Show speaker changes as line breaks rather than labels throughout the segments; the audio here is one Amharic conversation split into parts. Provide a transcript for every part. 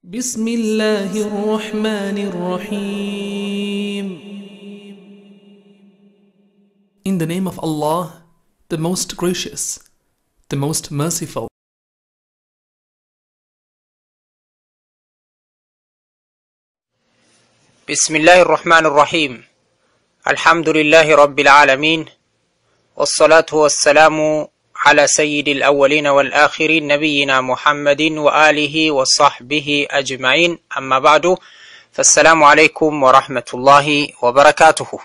بسم الله الرحمن الرحيم In the name of Allah, the most gracious, the most merciful.
بسم الله الرحمن الرحيم الحمد لله رب العالمين والصلاة والسلام على سيد الأولين والآخرين نبينا محمد وآله وصحبه أجمعين أما بعد فالسلام عليكم ورحمة الله وبركاته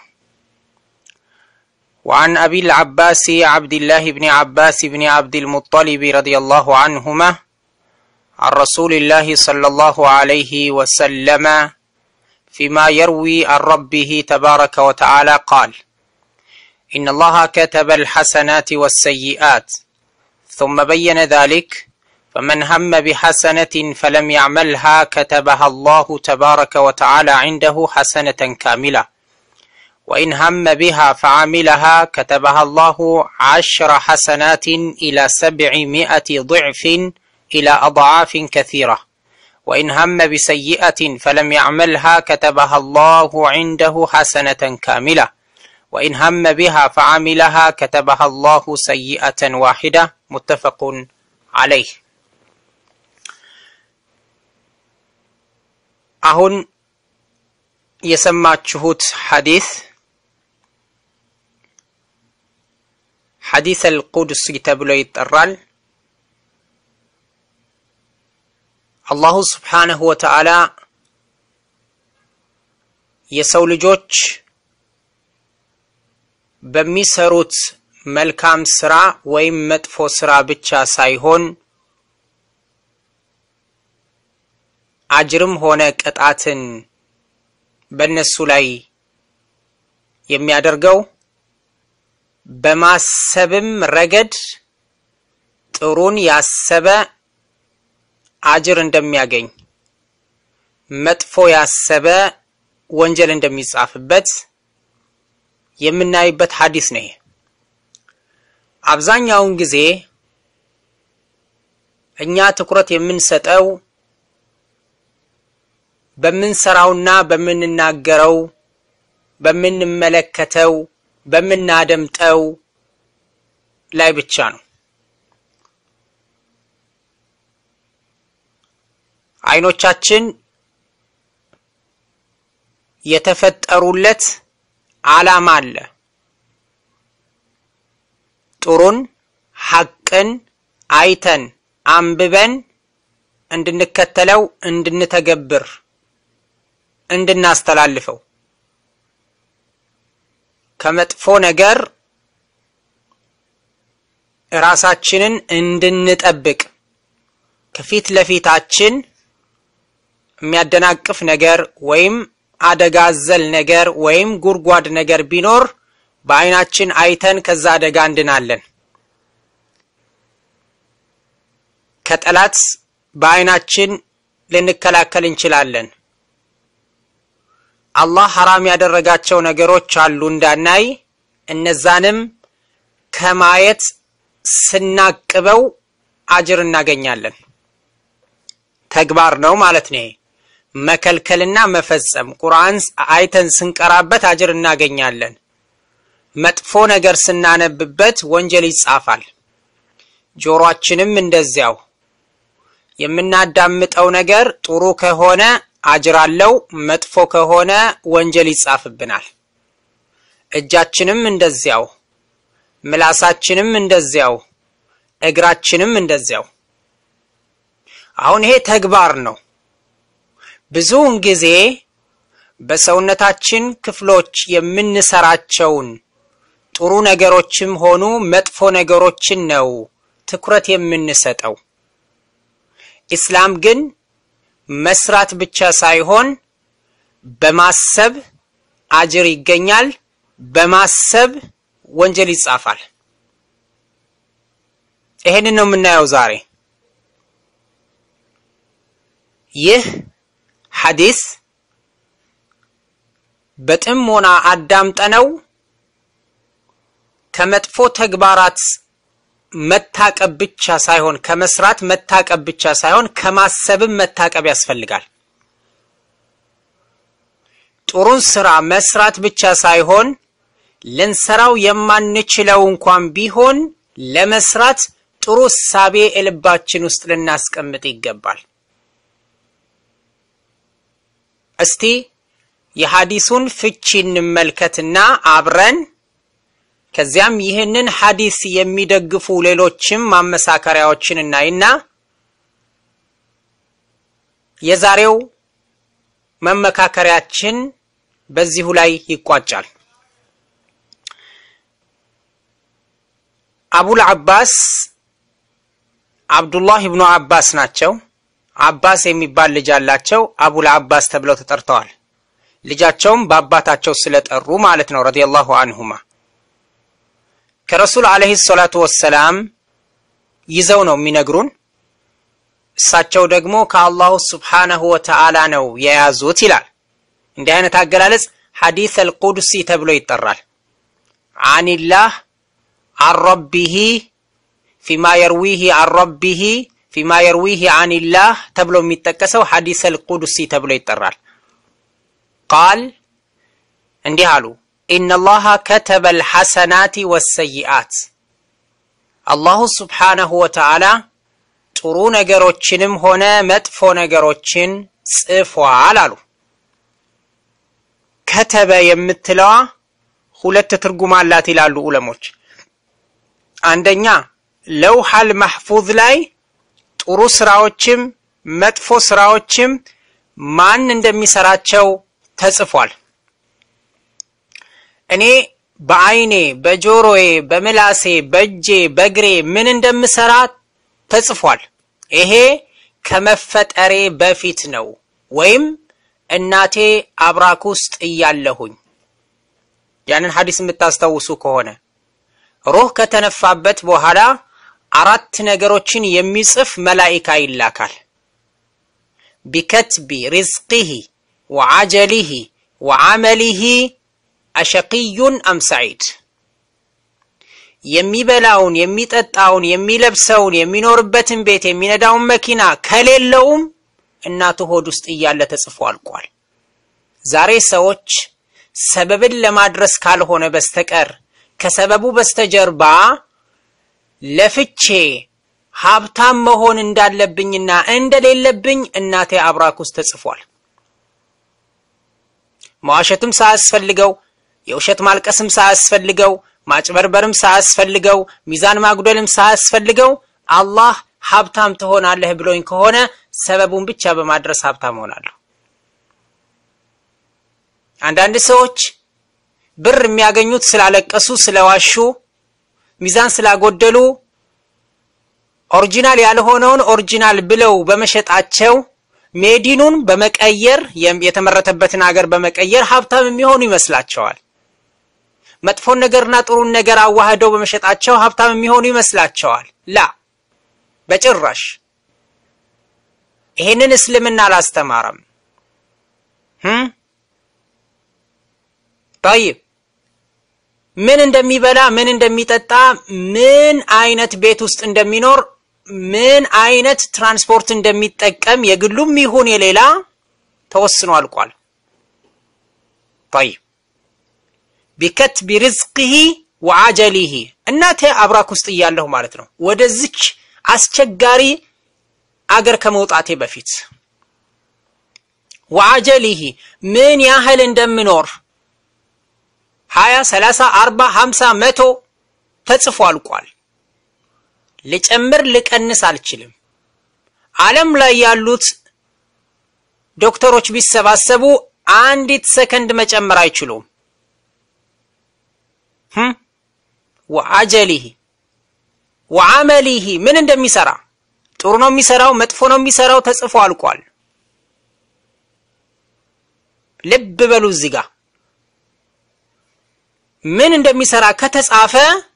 وعن أبي العباس عبد الله بن عباس بن عبد المطلب رضي الله عنهما عن رسول الله صلى الله عليه وسلم فيما يروي عن ربه تبارك وتعالى قال إن الله كتب الحسنات والسيئات ثم بين ذلك فمن هم بحسنة فلم يعملها كتبها الله تبارك وتعالى عنده حسنة كاملة وإن هم بها فعملها كتبها الله عشر حسنات إلى سبعمائة ضعف إلى أضعاف كثيرة وإن هم بسيئة فلم يعملها كتبها الله عنده حسنة كاملة وإن هم بها فعملها كتبها الله سيئة واحدة متفق عليه አሁን የሰማችሁት ሐዲስ ሐዲስ አልቁድስ ተብሎ ይጠራል። አላሁ ስብሓነሁ ወተዓላ የሰው ልጆች በሚሰሩት መልካም ስራ ወይም መጥፎ ስራ ብቻ ሳይሆን አጅርም ሆነ ቅጣትን በእነሱ ላይ የሚያደርገው በማሰብም ረገድ ጥሩን ያሰበ አጅር እንደሚያገኝ መጥፎ ያሰበ ወንጀል እንደሚጻፍበት የምናይበት ሐዲስ ነው። አብዛኛውን ጊዜ እኛ ትኩረት የምንሰጠው በምንሰራውና በምንናገረው፣ በምንመለከተው፣ በምናደምጠው ላይ ብቻ ነው። አይኖቻችን የተፈጠሩለት ዓላማ አለ። ጥሩን ሐቅን አይተን አንብበን እንድንከተለው፣ እንድንተገብር፣ እንድናስተላልፈው ከመጥፎ ነገር ራሳችንን እንድንጠብቅ ከፊት ለፊታችን የሚያደናቅፍ ነገር ወይም አደጋ አዘል ነገር ወይም ጉድጓድ ነገር ቢኖር በአይናችን አይተን ከዛ አደጋ እንድናለን። ከጠላት በአይናችን ልንከላከል እንችላለን። አላህ ሐራም ያደረጋቸው ነገሮች አሉ እንዳናይ፣ እነዛንም ከማየት ስናቅበው አጅር እናገኛለን። ተግባር ነው ማለት ነው። መከልከልና መፈጸም ቁርአን አይተን ስንቀራበት አጅር እናገኛለን። መጥፎ ነገር ስናነብበት ወንጀል ይጻፋል። ጆሮአችንም እንደዚያው የምናዳምጠው ነገር ጥሩ ከሆነ አጅር አለው፣ መጥፎ ከሆነ ወንጀል ይጻፍብናል። እጃችንም እንደዚያው፣ ምላሳችንም እንደዚያው፣ እግራችንም እንደዚያው። አሁን ይሄ ተግባር ነው። ብዙውን ጊዜ በሰውነታችን ክፍሎች የምንሰራቸውን ጥሩ ነገሮችም ሆኑ መጥፎ ነገሮችን ነው ትኩረት የምንሰጠው። ኢስላም ግን መስራት ብቻ ሳይሆን በማሰብ አጅር ይገኛል፣ በማሰብ ወንጀል ይጻፋል። ይሄንን ነው የምናየው ዛሬ ይህ ሐዲስ በጥሞና አዳምጠነው ከመጥፎ ተግባራት መታቀብ ብቻ ሳይሆን ከመስራት መታቀብ ብቻ ሳይሆን ከማሰብም መታቀብ ያስፈልጋል። ጥሩን ስራ መስራት ብቻ ሳይሆን ልንሰራው የማንችለው እንኳን ቢሆን ለመስራት ጥሩ እሳቤ ልባችን ውስጥ ልናስቀምጥ ይገባል። እስቲ የሐዲሱን ፍቺ እንመልከትና አብረን ከዚያም ይህንን ሐዲስ የሚደግፉ ሌሎችም ማመሳከሪያዎችን እናይና የዛሬው መመካከሪያችን በዚሁ ላይ ይቋጫል። አቡል አባስ አብዱላህ ኢብኑ አባስ ናቸው። አባስ የሚባል ልጅ አላቸው። አቡል አባስ ተብለው ተጠርተዋል። ልጃቸውም በአባታቸው ስለጠሩ ማለት ነው። ረዲየላሁ አንሁማ ከረሱል አለይሂ ሰላቱ ወሰላም ይዘው ነው የሚነግሩን። እሳቸው ደግሞ ከአላሁ ስብሓነሁ ወተዓላ ነው የያዙት ይላል። እንዲህ አይነት አገላለጽ ሐዲስ አልቁድሲ ተብሎ ይጠራል። አኒላህ አረቢሂ ፊማ የርዊሂ አረቢሂ ፊማ የርዊሂ አኒላህ ተብሎ የሚጠቀሰው ሐዲስ አልቁድሲ ተብሎ ይጠራል። ቃል እንዲህ አሉ፣ ኢነላሃ ከተበ አልሐሰናቲ ወሰይአት አላሁ ስብሓነሁ ወተዓላ ጥሩ ነገሮችንም ሆነ መጥፎ ነገሮችን ጽፏል አሉ። ከተበ የምትለዋ ሁለት ትርጉም አላት ይላሉ ዑለሞች። አንደኛ ለውሐል ማህፉዝ ላይ ጥሩ ስራዎችም መጥፎ ስራዎችም ማን እንደሚሰራቸው ተጽፏል። እኔ በአይኔ፣ በጆሮዬ፣ በምላሴ፣ በእጄ፣ በእግሬ ምን እንደምሰራ ተጽፏል። ይሄ ከመፈጠሬ በፊት ነው ወይም እናቴ አብራክ ውስጥ እያለሁኝ ያንን ሐዲስ የምታስታውሱ ከሆነ ሩህ ከተነፋበት በኋላ አራት ነገሮችን የሚጽፍ መላኢካ ይላካል። ቢከትቢ ሪዝቂሂ ወዓጀሊሂ ወዓመሊሂ አሸቂዩን አም ሰዒድ የሚበላውን፣ የሚጠጣውን፣ የሚለብሰውን፣ የሚኖርበትን ቤት፣ የሚነዳውን መኪና ከሌለውም እናቱ ሆድ ውስጥ እያለ ተጽፎ አልቋል። ዛሬ ሰዎች ሰበብን ለማድረስ ካልሆነ በስተቀር ከሰበቡ በስተጀርባ ለፍቼ ሀብታም መሆን እንዳለብኝና እንደሌለብኝ እናቴ አብራክ ውስጥ ተጽፏል። መዋሸትም ሳያስፈልገው የውሸት ማልቀስም ሳያስፈልገው ማጭበርበርም ሳያስፈልገው ሚዛን ማጉደልም ሳያስፈልገው አላህ ሀብታም ትሆናለህ ብሎኝ ከሆነ ሰበቡን ብቻ በማድረስ ሀብታም ሆናለሁ። አንዳንድ ሰዎች ብር የሚያገኙት ስላለቀሱ፣ ስለዋሹ፣ ሚዛን ስላጎደሉ ኦሪጂናል ያልሆነውን ኦሪጂናል ብለው በመሸጣቸው ሜዲኑን በመቀየር የተመረተበትን ሀገር በመቀየር ሀብታም የሚሆኑ ይመስላቸዋል። መጥፎን ነገርና ጥሩን ነገር አዋህደው በመሸጣቸው ሀብታም የሚሆኑ ይመስላቸዋል። ላ በጭራሽ ይሄንን እስልምና አላስተማረም። ጠይብ ምን እንደሚበላ ምን እንደሚጠጣ ምን አይነት ቤት ውስጥ እንደሚኖር ምን አይነት ትራንስፖርት እንደሚጠቀም የግሉም ይሁን የሌላ ተወስኖ አልቋል። ጠይብ ቢከትቢ ሪዝቅሂ ወዓጀሊሂ እናቴ አብራክ ውስጥ እያለሁ ማለት ነው። ወደዚች አስቸጋሪ አገር ከመውጣቴ በፊት ወዓጀሊሂ ምን ያህል እንደምኖር ሀያ ሰላሳ አርባ ሀምሳ መቶ ተጽፎ አልቋል። ልጨምር ልቀንስ አልችልም። ዓለም ላይ ያሉት ዶክተሮች ቢሰባሰቡ አንዲት ሰከንድ መጨመር አይችሉም። ወአጀሊሂ ወዓመሊሂ ምን እንደሚሰራ ጥሩ ነው የሚሰራው መጥፎ ነው የሚሰራው ተጽፎ አልቋል። ልብ በሉ እዚህ ጋር ምን እንደሚሰራ ከተጻፈ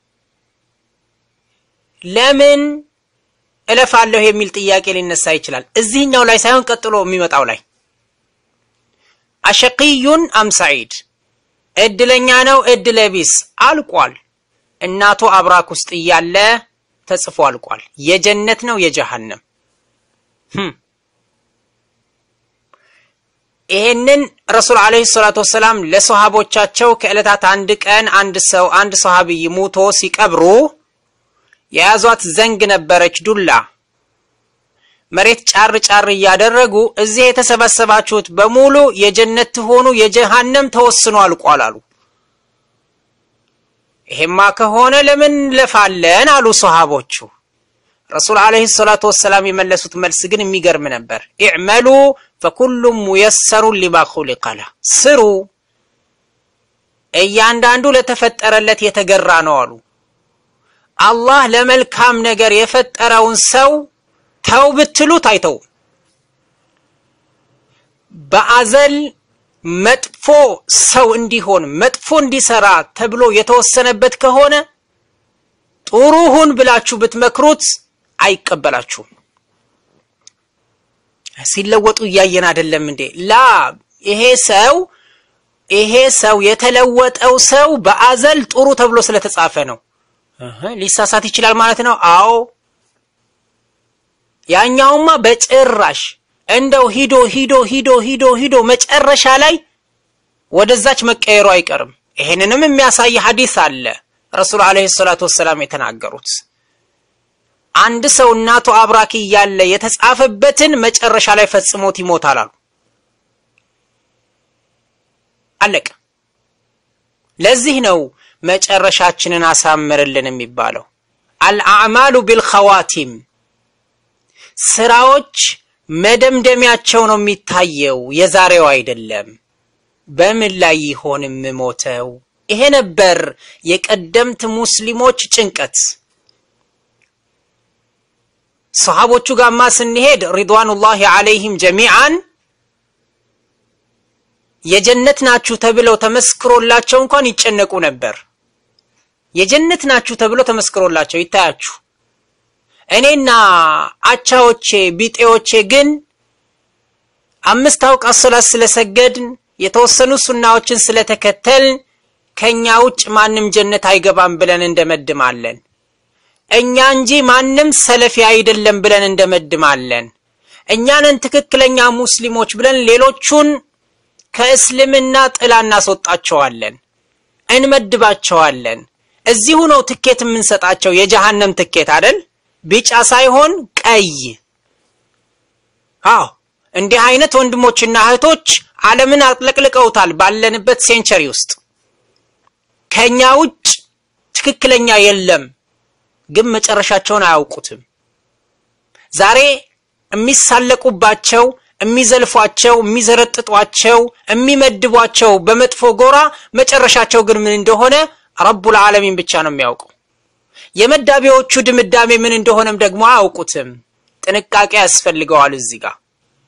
ለምን እለፋለሁ የሚል ጥያቄ ሊነሳ ይችላል። እዚህኛው ላይ ሳይሆን ቀጥሎ የሚመጣው ላይ አሸቂዩን አም ሰዒድ እድለኛ ነው እድለ ቢስ አልቋል። እናቱ አብራክ ውስጥ እያለ ተጽፎ አልቋል። የጀነት ነው የጀሃነም። ይሄንን ረሱል ዓለይሂ ሰላቱ ወሰላም ለሰሃቦቻቸው ከዕለታት አንድ ቀን አንድ ሰው አንድ ሰሃቢይ ሙቶ ሲቀብሩ የያዟት ዘንግ ነበረች ዱላ መሬት ጫር ጫር እያደረጉ እዚህ የተሰበሰባችሁት በሙሉ የጀነት ትሆኑ የጀሃነም ተወስኖ አልቋል አሉ። ይሄማ ከሆነ ለምን ለፋለን አሉ ሰሃቦቹ። ረሱል ዓለይሂ ሰላቱ ወሰላም የመለሱት መልስ ግን የሚገርም ነበር። ኢዕመሉ ፈኩሉም ሙየሰሩን ሊማ ኹሊቀ ለህ፣ ስሩ እያንዳንዱ ለተፈጠረለት የተገራ ነው አሉ። አላህ ለመልካም ነገር የፈጠረውን ሰው ተው ብትሉት አይተው። በአዘል መጥፎ ሰው እንዲሆን መጥፎ እንዲሰራ ተብሎ የተወሰነበት ከሆነ ጥሩ ሁን ብላችሁ ብትመክሩት አይቀበላችሁም። ሲለወጡ እያየን አይደለም እንዴ? ላ ይሄ ሰው ይሄ ሰው የተለወጠው ሰው በአዘል ጥሩ ተብሎ ስለተጻፈ ነው። ሊሳሳት ይችላል ማለት ነው። አዎ ያኛውማ በጭራሽ እንደው ሂዶ ሂዶ ሂዶ ሂዶ ሂዶ መጨረሻ ላይ ወደዛች መቀየሩ አይቀርም። ይሄንንም የሚያሳይ ሐዲስ አለ ረሱል ዓለይሂ ሰላቱ ወሰላም የተናገሩት አንድ ሰው እናቱ አብራኪ እያለ የተጻፈበትን መጨረሻ ላይ ፈጽሞት ይሞታል አሉ። አለቀ። ለዚህ ነው መጨረሻችንን አሳምርልን የሚባለው። አልአዕማሉ ቢልኸዋቲም ስራዎች መደምደሚያቸው ነው የሚታየው፣ የዛሬው አይደለም። በምን ላይ ይሆን የምሞተው? ይሄ ነበር የቀደምት ሙስሊሞች ጭንቀት። ሰሃቦቹ ጋማ ስንሄድ ሪድዋኑላሂ ዓለይሂም ጀሚዓን የጀነት ናችሁ ተብለው ተመስክሮላቸው እንኳን ይጨነቁ ነበር። የጀነት ናችሁ ተብሎ ተመስክሮላቸው ይታያችሁ። እኔና አቻዎቼ ቢጤዎቼ ግን አምስት አውቃት ሶላት ስለሰገድን የተወሰኑ ሱናዎችን ስለተከተልን ከኛ ውጭ ማንም ጀነት አይገባም ብለን እንደመድማለን። እኛ እንጂ ማንም ሰለፊ አይደለም ብለን እንደመድማለን። እኛንን ትክክለኛ ሙስሊሞች ብለን ሌሎቹን ከእስልምና ጥላ እናስወጣቸዋለን፣ እንመድባቸዋለን። እዚሁ ነው ትኬት የምንሰጣቸው፣ የጀሃነም ትኬት አይደል? ቢጫ ሳይሆን ቀይ። አዎ እንዲህ አይነት ወንድሞችና እህቶች ዓለምን አጥለቅልቀውታል። ባለንበት ሴንቸሪ ውስጥ ከኛ ውጭ ትክክለኛ የለም፣ ግን መጨረሻቸውን አያውቁትም። ዛሬ የሚሳለቁባቸው፣ የሚዘልፏቸው፣ የሚዘረጥጧቸው፣ የሚመድቧቸው በመጥፎ ጎራ መጨረሻቸው ግን ምን እንደሆነ ረቡል ዓለሚን ብቻ ነው የሚያውቀው። የመዳቢዎቹ ድምዳሜ ምን እንደሆነም ደግሞ አያውቁትም። ጥንቃቄ ያስፈልገዋል እዚህ ጋር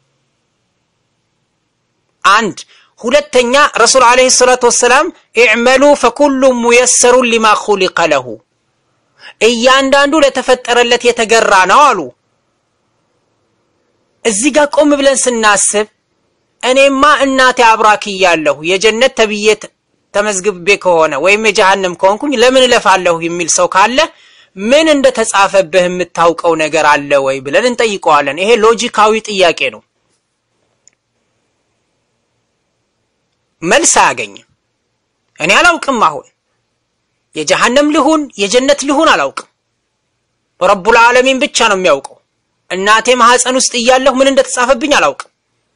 አንድ ሁለተኛ ረሱል ዓለይሂ ሰላቱ ወሰላም ኢዕመሉ ፈኩሉም ሙየሰሩን ሊማ ኹሊቀ ለሁ እያንዳንዱ ለተፈጠረለት የተገራ ነው አሉ። እዚህ ጋር ቆም ብለን ስናስብ እኔማ እናቴ አብራክ እያለሁ የጀነት ተብዬ ተመዝግቤ ከሆነ ወይም የጀሃነም ከሆንኩኝ ለምን እለፋለሁ የሚል ሰው ካለ ምን እንደተጻፈብህ የምታውቀው ነገር አለ ወይ ብለን እንጠይቀዋለን። ይሄ ሎጂካዊ ጥያቄ ነው። መልስ አያገኝም። እኔ አላውቅም። አሁን የጀሃነም ልሁን የጀነት ልሁን አላውቅም። ረቡል ዓለሚን ብቻ ነው የሚያውቀው። እናቴ ማህፀን ውስጥ እያለሁ ምን እንደተጻፈብኝ አላውቅም።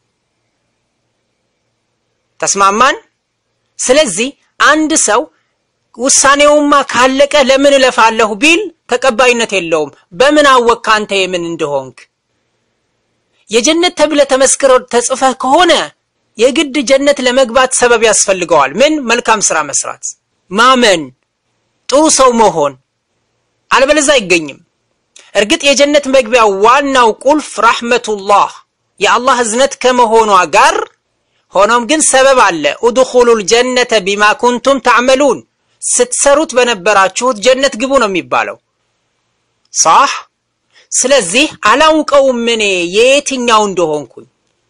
ተስማማን? ስለዚህ አንድ ሰው ውሳኔውማ ካለቀ ለምን እለፋለሁ ቢል ተቀባይነት የለውም። በምን አወቅክ አንተ የምን እንደሆንክ? የጀነት ተብለ ተመስክሮ ተጽፈህ ከሆነ የግድ ጀነት ለመግባት ሰበብ ያስፈልገዋል። ምን? መልካም ስራ መስራት፣ ማመን፣ ጥሩ ሰው መሆን። አለበለዚያ አይገኝም። እርግጥ የጀነት መግቢያ ዋናው ቁልፍ ራህመቱላህ የአላህ እዝነት ከመሆኗ ጋር ሆኖም ግን ሰበብ አለ። ኡድኹሉል ጀነተ ቢማ ኩንቱም ተዕመሉን ስትሰሩት በነበራችሁት ጀነት ግቡ ነው የሚባለው። ሳህ ስለዚህ አላውቀውም እኔ የየትኛው እንደሆንኩኝ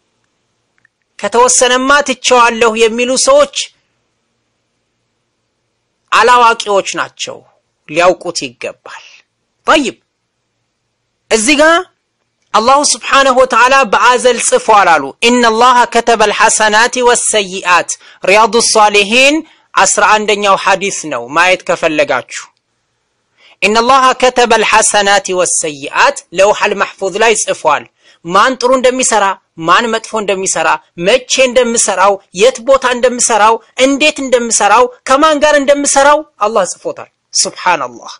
ከተወሰነማ ትቸዋለሁ የሚሉ ሰዎች አላዋቂዎች ናቸው፣ ሊያውቁት ይገባል። ጠይብ እዚህ ጋር አላሁ ስብሓነሁ ወተዓላ በአዘል ጽፏል አሉ። ኢነላሃ ከተበ ልሐሰናት ወሰይአት ሪያዱ ሳሊሒን አስራ አንደኛው ሐዲስ ነው ማየት ከፈለጋችሁ። ኢነላሃ ከተበ ልሐሰናት ወሰይአት ለውሐል ማሕፉዝ ላይ ጽፏል። ማን ጥሩ እንደሚሰራ ማን መጥፎ እንደሚሰራ መቼ እንደምሰራው የት ቦታ እንደምሰራው እንዴት እንደምሰራው ከማን ጋር እንደምሰራው አላህ ጽፎታል። ሱብሓነላህ።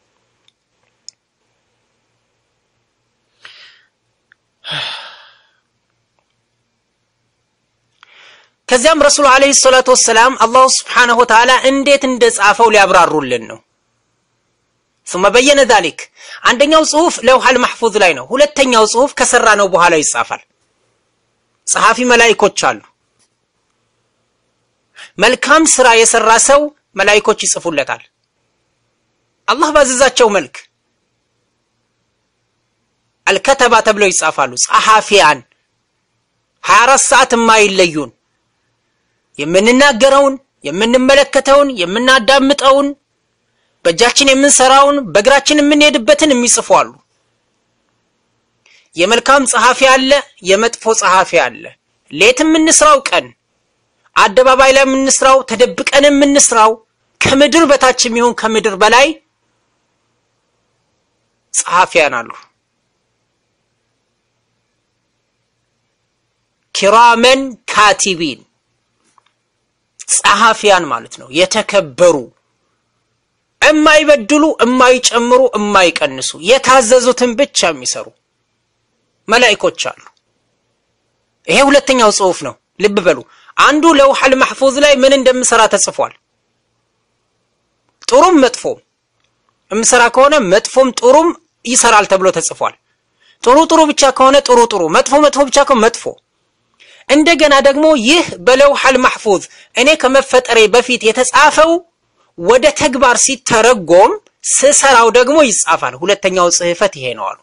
ከዚያም ረሱሉ ዓለይሂ ሰላቱ ወሰላም አላሁ ስብሓነሁ ወተዓላ እንዴት እንደጻፈው ሊያብራሩልን ነው። ثم በየነ ዛሊክ አንደኛው ጽሁፍ ለውሐል ማሕፉዝ ላይ ነው። ሁለተኛው ጽሁፍ ከሰራ ነው በኋላ ይጻፋል። ጸሐፊ መላኢኮች አሉ። መልካም ስራ የሰራ ሰው መላኢኮች ይጽፉለታል። አላህ ባዘዛቸው መልክ አልከተባ ተብለው ይጻፋሉ። ጸሐፊያን 24 ሰዓት የማይለዩን የምንናገረውን፣ የምንመለከተውን፣ የምናዳምጠውን በእጃችን የምንሰራውን በእግራችን የምንሄድበትን የሚጽፉ አሉ። የመልካም ጸሐፊ አለ፣ የመጥፎ ጸሐፊ አለ። ሌት የምንስራው ቀን፣ አደባባይ ላይ የምንስራው፣ ተደብቀን የምንስራው፣ ከምድር በታች የሚሆን ከምድር በላይ ጸሐፊያን አሉ። ኪራመን ካቲቢን ጸሐፊያን ማለት ነው። የተከበሩ እማይበድሉ፣ እማይጨምሩ፣ እማይቀንሱ የታዘዙትን ብቻ የሚሰሩ መላኢኮች አሉ። ይሄ ሁለተኛው ጽሁፍ ነው። ልብ በሉ። አንዱ ለውሐል ማሕፉዝ ላይ ምን እንደምሰራ ተጽፏል። ጥሩም መጥፎም እምሰራ ከሆነ መጥፎም ጥሩም ይሰራል ተብሎ ተጽፏል። ጥሩ ጥሩ ብቻ ከሆነ ጥሩ ጥሩ፣ መጥፎ መጥፎ ብቻ ከሆነ መጥፎ። እንደገና ደግሞ ይህ በለውሐል ማሕፉዝ እኔ ከመፈጠሬ በፊት የተጻፈው ወደ ተግባር ሲተረጎም ስሰራው ደግሞ ይጻፋል። ሁለተኛው ጽህፈት ይሄ ነው አሉ።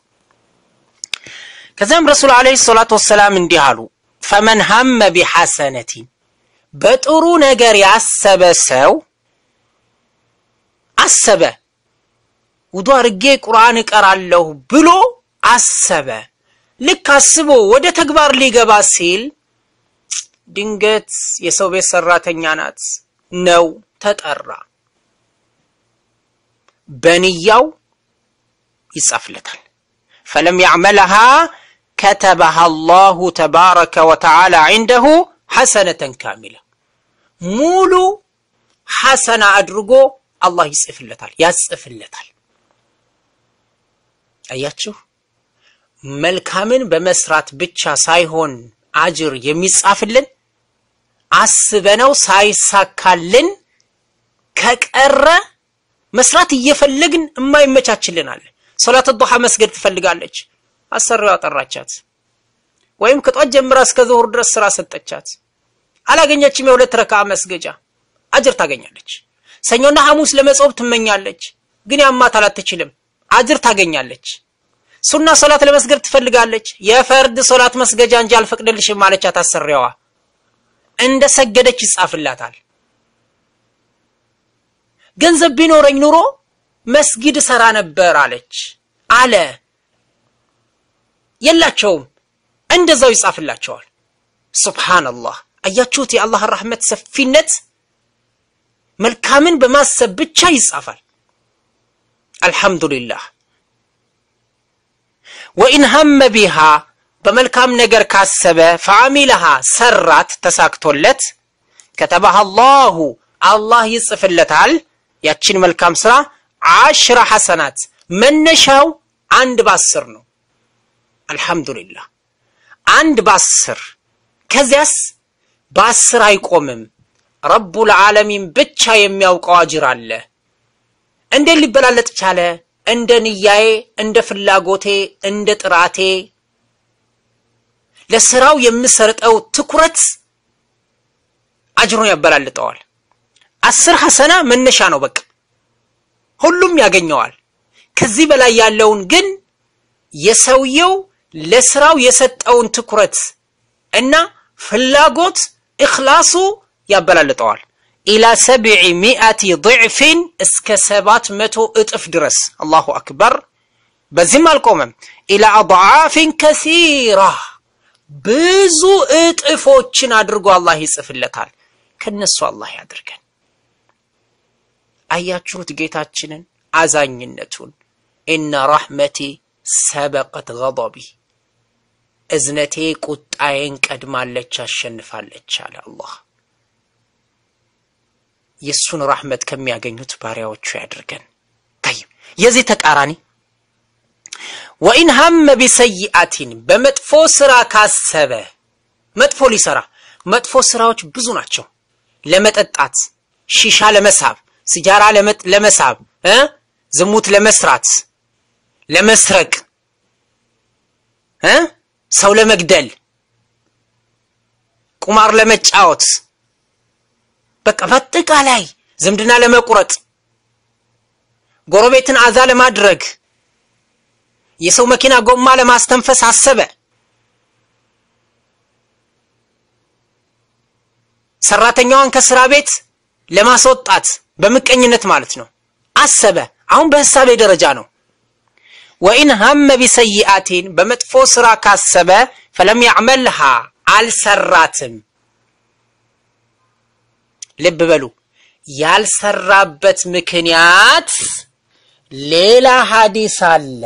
ከዚያም ረሱል ዓለይሂ ሰላቱ ወሰላም እንዲህ አሉ፣ ፈመን ሀመ ቢሐሰነቲን በጥሩ ነገር ያሰበ ሰው አሰበ፣ ውዱ አርጌ ቁርአን እቀራለሁ ብሎ አሰበ። ልክ አስቦ ወደ ተግባር ሊገባ ሲል ድንገት የሰው ቤት ሰራተኛ ናት ነው ተጠራ። በንያው ይጻፍለታል። ፈለም ያዕመልሃ ከተበሃ አላሁ ተባረከ ወተዓላ ዒንደሁ ሐሰነተን ካሚላ ሙሉ ሐሰና አድርጎ አላህ ይጽፍለታል ያጽፍለታል። አያችሁ፣ መልካምን በመስራት ብቻ ሳይሆን አጅር የሚጻፍልን አስበነው ሳይሳካልን ከቀረ መስራት እየፈለግን የማይመቻችልን አለ። ሶላት ዱሃ መስገድ ትፈልጋለች፣ አሰሪዋ ጠራቻት። ወይም ከጧት ጀምራ እስከ ዙሁር ድረስ ስራ ሰጠቻት፣ አላገኘችም። የሁለት ረካ መስገጃ አጅር ታገኛለች። ሰኞና ሐሙስ ለመጾም ትመኛለች፣ ግን ያማታል፣ አትችልም፣ አጅር ታገኛለች። ሱና ሶላት ለመስገድ ትፈልጋለች፣ የፈርድ ሶላት መስገጃ እንጂ አልፈቅድልሽም አለቻት አሰሪዋ። እንደ ሰገደች ይጻፍላታል። ገንዘብ ቢኖረኝ ኑሮ መስጊድ ሰራ ነበር አለች አለ። የላቸውም፣ እንደዛው ይጻፍላቸዋል። ሱብሃነላህ። አያችሁት የአላህ ረሕመት ሰፊነት። መልካምን በማሰብ ብቻ ይጻፋል። አልሐምዱሊላህ። ወኢን ሀመ ቢሃ በመልካም ነገር ካሰበ ፈአሚለሃ ሰራት፣ ተሳክቶለት ከተባህ አላሁ አላህ ይጽፍለታል ያችን መልካም ስራ አሽራ ሐሰናት መነሻው አንድ በአስር ነው። አልሐምዱሊላህ አንድ በአስር ከዚያስ በአስር አይቆምም። ረቡል ዓለሚን ብቻ የሚያውቀው አጅር አለ። እንዴት ሊበላለጥ ቻለ? እንደ ንያዬ፣ እንደ ፍላጎቴ፣ እንደ ጥራቴ ለስራው የምሰጠው ትኩረት አጅሩን ያበላልጠዋል። አስር ሐሰና መነሻ ነው። በቃ ሁሉም ያገኘዋል። ከዚህ በላይ ያለውን ግን የሰውየው ለስራው የሰጠውን ትኩረት እና ፍላጎት እኽላሱ ያበላልጠዋል። ኢላ ሰብዒ ሚአቲ ضዕፊን እስከ ሰባት መቶ እጥፍ ድረስ አላሁ አክበር በዚህም አልቆመም። ኢላ አድዓፊን ከሲራ ብዙ እጥፎችን አድርጎ አላህ ይጽፍለታል። ከነሱ አላህ ያድርገን። አያችሁት ጌታችንን አዛኝነቱን። ኢነ ረሕመቲ ሰበቀት ገضቢ እዝነቴ ቁጣዬን ቀድማለች አሸንፋለች አለ አላህ። የእሱን ራሕመት ከሚያገኙት ባሪያዎቹ ያድርገን። ታይብ የዚህ ተቃራኒ ወኢን ሀመ ቢሰይአቲን በመጥፎ ስራ ካሰበ መጥፎ ሊሰራ መጥፎ ስራዎች ብዙ ናቸው። ለመጠጣት፣ ሺሻ ለመሳብ፣ ሲጃራ ለመሳብ እ ዝሙት ለመስራት፣ ለመስረቅ እ ሰው ለመግደል፣ ቁማር ለመጫወት፣ በቃ በአጠቃላይ ዝምድና ለመቁረጥ፣ ጎረቤትን አዛ ለማድረግ፣ የሰው መኪና ጎማ ለማስተንፈስ አሰበ። ሰራተኛዋን ከስራ ቤት ለማስወጣት በምቀኝነት ማለት ነው አሰበ። አሁን በህሳቤ ደረጃ ነው። ወኢን ሀመ ቢሰይአቲን በመጥፎ ስራ ካሰበ ፈለም ያዕመልሃ አልሰራትም። ልብ በሉ ያልሰራበት ምክንያት ሌላ ሀዲስ አለ።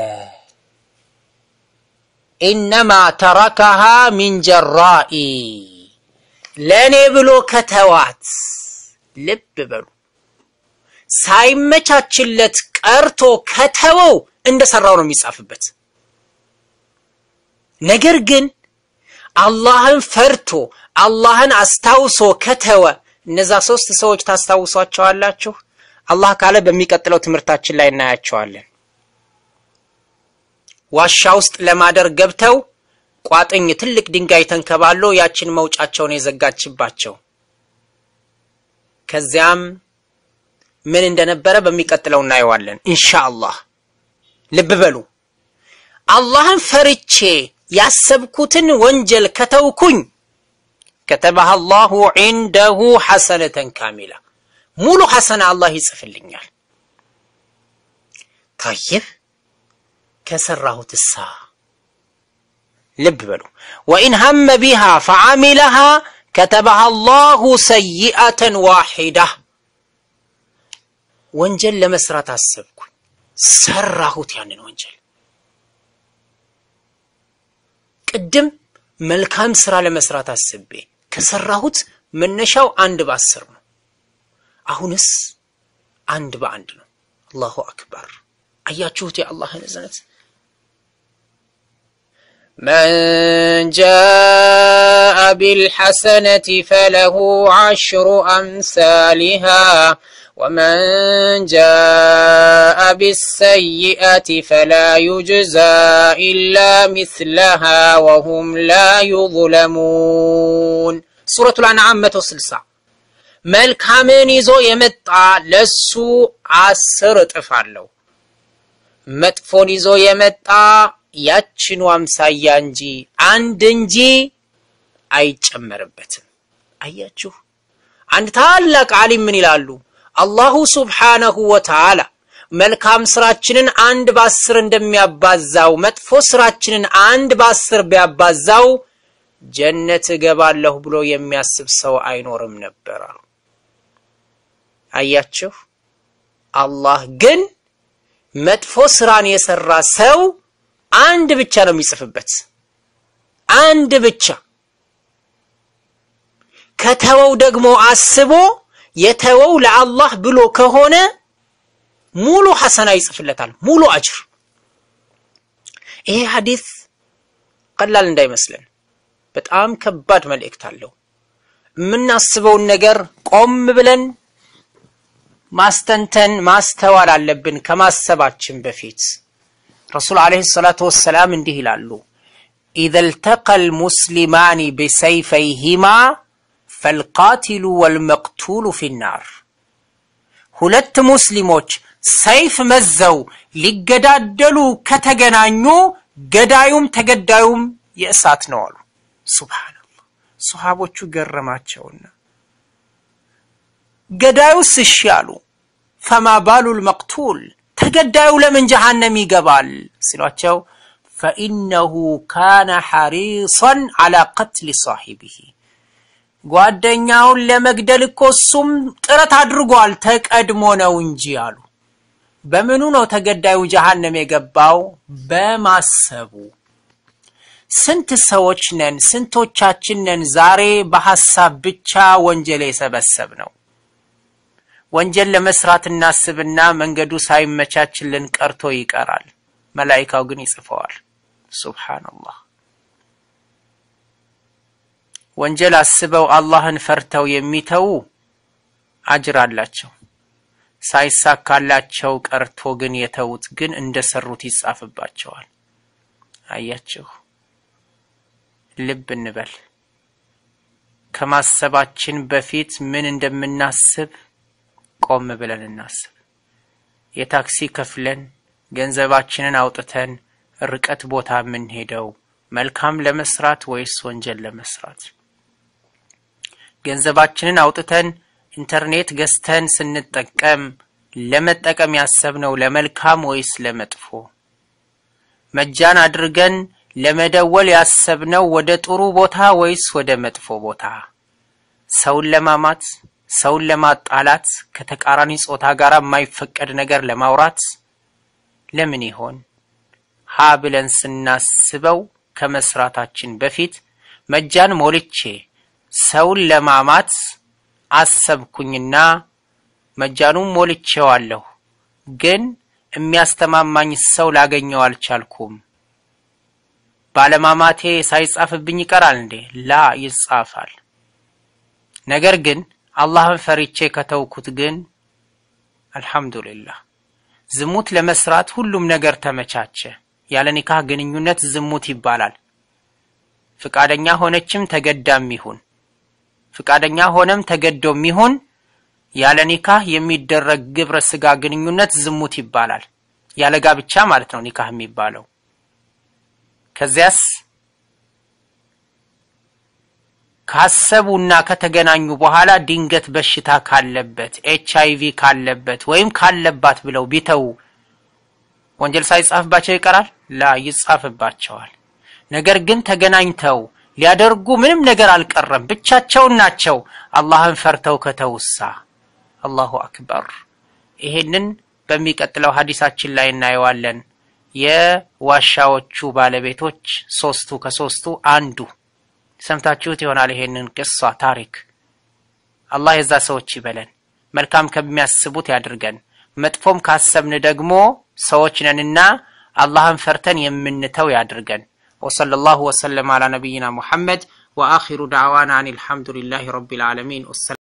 ኢነማ ተረከሃ ሚን ጀራኢ ለእኔ ብሎ ከተዋት። ልብ በሉ ሳይመቻችለት ቀርቶ ከተወው እንደሰራው ነው የሚጻፍበት። ነገር ግን አላህን ፈርቶ አላህን አስታውሶ ከተወ እነዛ ሶስት ሰዎች ታስታውሷቸዋላችሁ። አላህ ካለ በሚቀጥለው ትምህርታችን ላይ እናያቸዋለን። ዋሻ ውስጥ ለማደር ገብተው ቋጥኝ ትልቅ ድንጋይ ተንከባሎ ያችን መውጫቸውን የዘጋችባቸው ከዚያም ምን እንደነበረ በሚቀጥለው እናየዋለን ኢንሻአላህ። ልብ በሉ አላህን ፈርቼ ያሰብኩትን ወንጀል ከተውኩኝ ከተበሃ አላሁ ዒንደሁ ሐሰነተን ካሚላ ሙሉ ሐሰና አላህ ይጽፍልኛል። ታይብ ከሰራሁት እሳ ልብ በሉ ወኢን ሀመ ቢሃ ፈዓሚለሃ ከተበሃ አላሁ ሰይአተን ዋሒዳ ወንጀል ለመስራት አሰብኩኝ፣ ሰራሁት ያንን ወንጀል። ቅድም መልካም ስራ ለመስራት አስቤ ከሰራሁት መነሻው አንድ በአስር ነው። አሁንስ አንድ በአንድ ነው። አላሁ አክበር። አያችሁት የአላህን እዝነት። መን ጃአ ቢልሐሰነቲ ፈለሁ ዐሽሩ አምሳሊሃ ወመን ጃአ ቢሰይአቲ ፈላ ዩጅዛ ኢላ ሚስለሃ ወሁም ላ ዩظለሙን። ሱረቱል አንዓም መቶ ስልሳ መልካምን ይዞ የመጣ ለሱ አስር እጥፍ አለው። መጥፎን ይዞ የመጣ ያችኑ አምሳያ እንጂ አንድ እንጂ አይጨመርበትም። አያችሁ፣ አንድ ታላቅ ዓሊም ምን ይላሉ? አላሁ ሱብሓነሁ ወተዓላ መልካም ስራችንን አንድ በአስር እንደሚያባዛው መጥፎ ስራችንን አንድ በአስር ቢያባዛው ጀነት እገባለሁ ብሎ የሚያስብ ሰው አይኖርም ነበር አሉ። አያችሁ አላህ ግን መጥፎ ስራን የሰራ ሰው አንድ ብቻ ነው የሚጽፍበት፣ አንድ ብቻ። ከተወው ደግሞ አስቦ የተወው ለአላህ ብሎ ከሆነ ሙሉ ሐሰና ይጽፍለታል፣ ሙሉ አጅር። ይሄ ሐዲስ ቀላል እንዳይመስለን በጣም ከባድ መልእክት አለው። የምናስበውን ነገር ቆም ብለን ማስተንተን ማስተዋል አለብን። ከማሰባችን በፊት ረሱል ዓለይሂ ሰላቱ ወሰላም እንዲህ ይላሉ፣ ኢዘ ልተቀ ልሙስሊማኒ ቢሰይፈይሂማ ፈልቃቲሉ ወልመቅቱሉ ፊናር። ሁለት ሙስሊሞች ሰይፍ መዘው ሊገዳደሉ ከተገናኙ ገዳዩም ተገዳዩም የእሳት ነው አሉ። ሱብሃነላህ። ሰሃቦቹ ገረማቸውና ገዳዩስ እሺ አሉ። ፈማ ባሉል መቅቱል ተገዳዩ ለምን ጀሃነም ይገባል ሲሏቸው ፈኢነሁ ካነ ሐሪሰን ዐላ ቀትሊ ሳሒቢሂ ጓደኛውን ለመግደል እኮ እሱም ጥረት አድርጓል ተቀድሞ ነው እንጂ አሉ። በምኑ ነው ተገዳዩ ጀሃነም የገባው? በማሰቡ። ስንት ሰዎች ነን? ስንቶቻችን ነን ዛሬ በሐሳብ ብቻ ወንጀል የሰበሰብ ነው? ወንጀል ለመስራት እናስብና መንገዱ ሳይመቻችልን ቀርቶ ይቀራል። መላኢካው ግን ይጽፈዋል። ሱብሓነላህ። ወንጀል አስበው አላህን ፈርተው የሚተዉ አጅር አላቸው። ሳይሳካላቸው ቀርቶ ግን የተዉት ግን እንደሰሩት ይጻፍባቸዋል። አያችሁ፣ ልብ እንበል። ከማሰባችን በፊት ምን እንደምናስብ ቆም ብለን እናስብ። የታክሲ ከፍለን ገንዘባችንን አውጥተን ርቀት ቦታ የምንሄደው መልካም ለመስራት ወይስ ወንጀል ለመስራት? ገንዘባችንን አውጥተን ኢንተርኔት ገዝተን ስንጠቀም ለመጠቀም ያሰብነው ለመልካም ወይስ ለመጥፎ? መጃን አድርገን ለመደወል ያሰብነው ወደ ጥሩ ቦታ ወይስ ወደ መጥፎ ቦታ? ሰውን ለማማት፣ ሰውን ለማጣላት፣ ከተቃራኒ ጾታ ጋር የማይፈቀድ ነገር ለማውራት ለምን ይሆን? ሀ ብለን ስናስበው ከመስራታችን በፊት መጃን ሞልቼ ሰውን ለማማት አሰብኩኝና መጃኑን ሞልቼዋለሁ፣ ግን የሚያስተማማኝ ሰው ላገኘው አልቻልኩም። ባለማማቴ ሳይጻፍብኝ ይቀራል እንዴ? ላ ይጻፋል። ነገር ግን አላህን ፈሪቼ ከተውኩት ግን አልሐምዱሊላህ ዝሙት ለመስራት ሁሉም ነገር ተመቻቸ። ያለ ኒካህ ግንኙነት ዝሙት ይባላል። ፍቃደኛ ሆነችም ተገዳም ይሁን ፍቃደኛ ሆነም ተገዶም ይሁን ያለ ኒካህ የሚደረግ ግብረ ስጋ ግንኙነት ዝሙት ይባላል። ያለ ጋብቻ ማለት ነው ኒካህ የሚባለው። ከዚያስ ካሰቡና ከተገናኙ በኋላ ድንገት በሽታ ካለበት ኤች አይ ቪ ካለበት ወይም ካለባት ብለው ቢተው ወንጀል ሳይጻፍባቸው ይቀራል? ላ ይጻፍባቸዋል። ነገር ግን ተገናኝተው ሊያደርጉ ምንም ነገር አልቀረም፣ ብቻቸውን ናቸው። አላህን ፈርተው ከተውሳ አላሁ አክበር። ይሄንን በሚቀጥለው ሀዲሳችን ላይ እናየዋለን። የዋሻዎቹ ባለቤቶች ሶስቱ ከሶስቱ አንዱ ሰምታችሁት ይሆናል። ይሄንን ቅሷ ታሪክ አላህ የዛ ሰዎች ይበለን፣ መልካም ከሚያስቡት ያድርገን። መጥፎም ካሰብን ደግሞ ሰዎች ነንና አላህን ፈርተን የምንተው ያድርገን። وصلى الله وسلم على نبينا محمد وآخر دعوانا أن الحمد لله رب العالمين